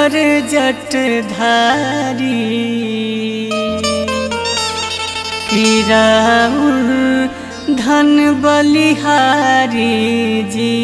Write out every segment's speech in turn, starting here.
शंकर जटधारी किराउर धन बलिहारी जी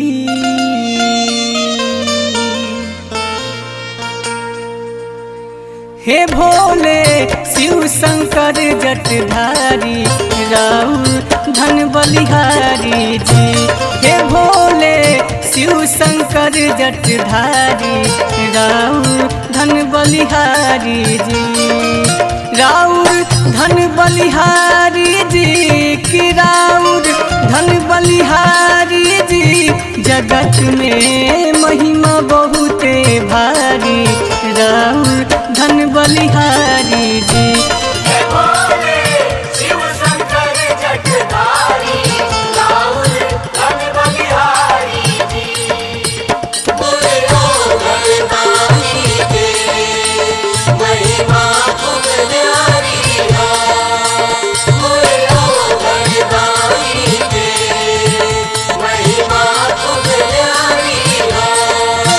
हे भोले शिव शंकर जटधारी राउर धन बलिहारी जी हे भोले शिव शंकर जटधारी राउर धन बलिहारी जी राउर धन बलिहारी जी की राउर धन बलिहारी जी जगत में महिमा बहुते भारी राउर धन बलिहारी जी हे भोले शिव शंकर जटधारी राहुल धन बलिहारी जी बोले ओ गणदानी के महिमा तुम न्यारी है बोले ओ गणदानी के महिमा तुम न्यारी है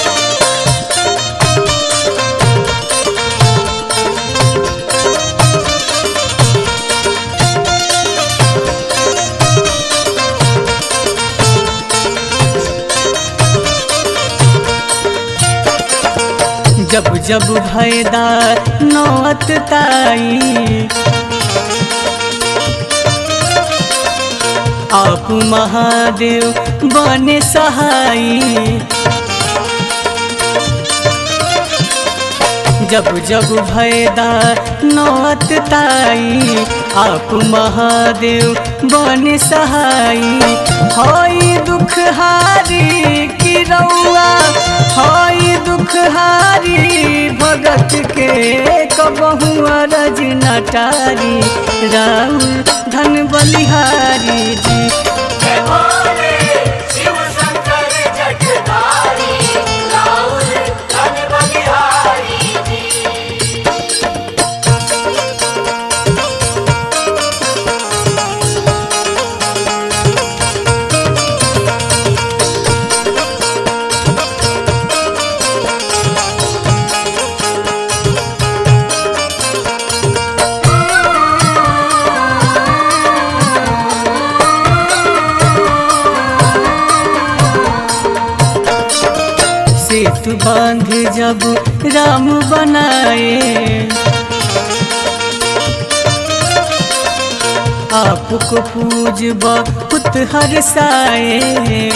जब जब भयदा नौत ताई आप महादेव बने सहाई जब जब भयदा नौत ताई आप महादेव बन सहाई हई दुख हारी की रउआ हई दुख हारी भगत के कबहू अरज नटारी राउर धन बलिहारी जी हे भोले शिव शंकर जटधारी राहुल धन बलिहारी जी सेतु बांध जब राम बनाए आपको पूज बहुत हरसाए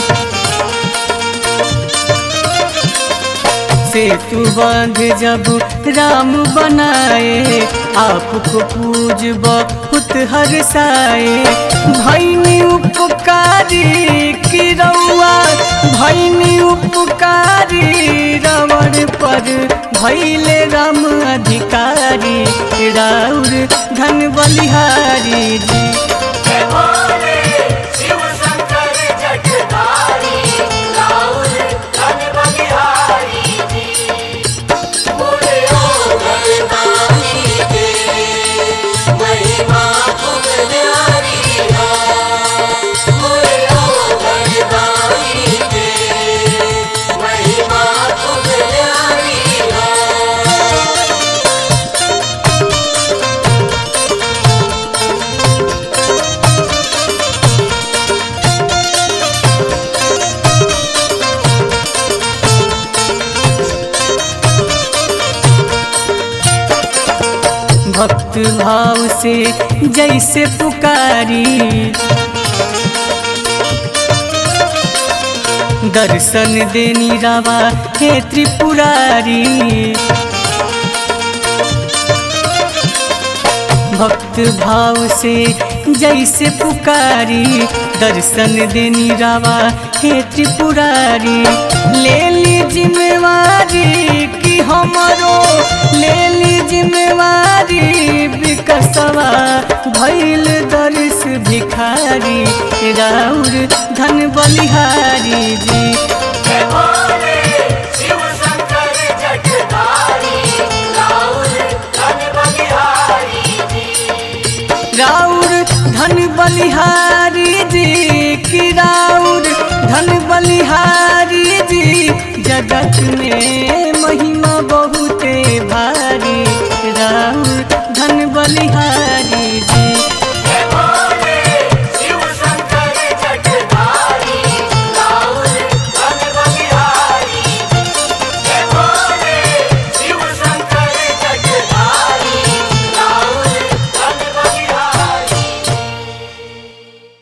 सेतु बांध जब राम बनाए आपको पूज बहुत हरसाए भैनी उपकारी की रउआ भैनी उपकारी रावण पर भैले राम अधिकारी राउर धन बलिहारी जी हे भोले शिव शंकर जटधारी राहुल धन बलिहारी जी बोले ओ गणदानी के महिमा तुम न्यारी है बोले ओ गणदानी के महिमा तुम न्यारी है भक्त भाव से जैसे पुकारी दर्शन देनी रावा हे त्रिपुरारी भक्त भाव से जैसे पुकारी दर्शन देनी रावा हे त्रिपुरारी ले ली जिम्मेवारी कि हमरो ले ली जिम्मेवारी विकसवा भैल दर्श भिखारी राउर धन बलिहारी जी हे भोले शिव शंकर जटधारी राहुल धन बलिहारी जी राउर धन बलिहारी जी की राउर धन बलिहारी जी जगत में